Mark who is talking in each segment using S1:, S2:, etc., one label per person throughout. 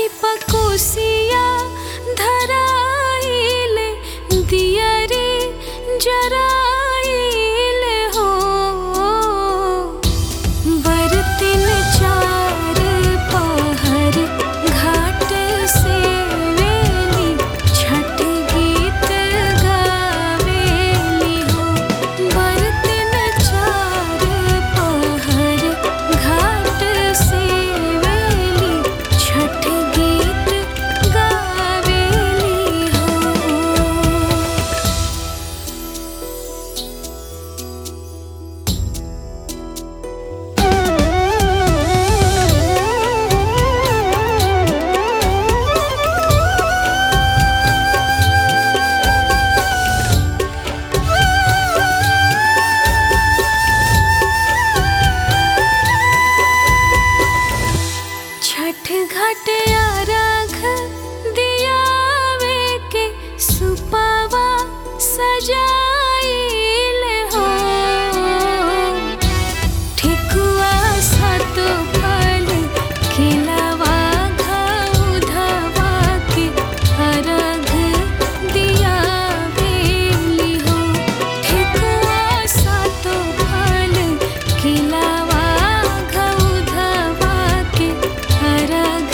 S1: पकुसिया धराइले दियरी जराइले हो बरतिन चार पहर घाट से वेली छठ गीत गावेली हो बरतिन चार पहर घाट से वेली छठ गीत गावेली हो छठ घाट राख दियावे के सुपावा सजाइल हो ठेकुआ सात फल खिलावा घउधवा के अर्घ दियावेली हो ठेकुआ सात फल खिलावा घउधवा के अर्घ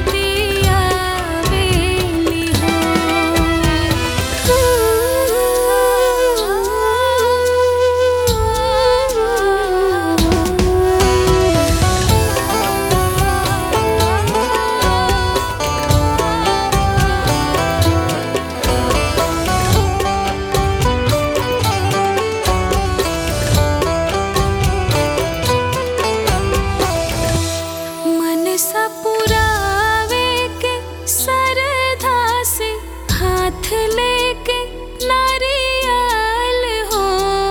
S1: दियावेली मन सा पुरावे के सरधा से हाथ लेके नारियल हो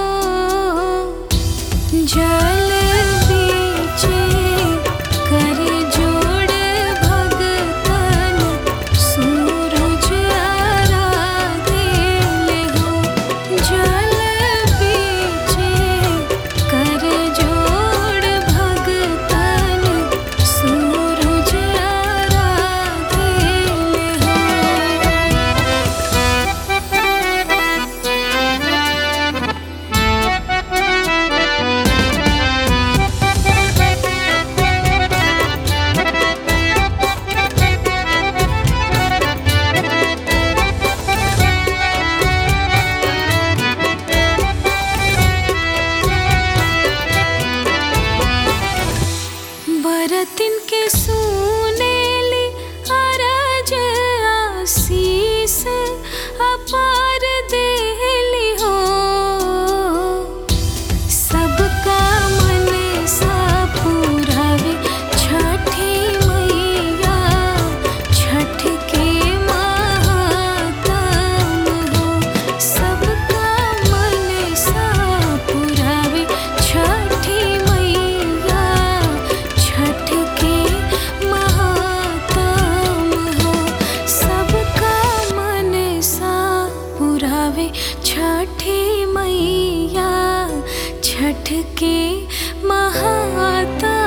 S1: जल बीचे कर जोड़ भगतन सूरज आराधेले हो जल बीचे कर जोड़ भगतन सूरज आराधेले हो बरतिन के सुनेली अरज आशीष अपार देली हो सबका मन सा पुरावे छठी मैया छठ के महात्म हो सबका मन सा पुरावे छठी मैया छठ के महात्म हो सबका मन सा पुरावे छठी मैया छठ के महात्म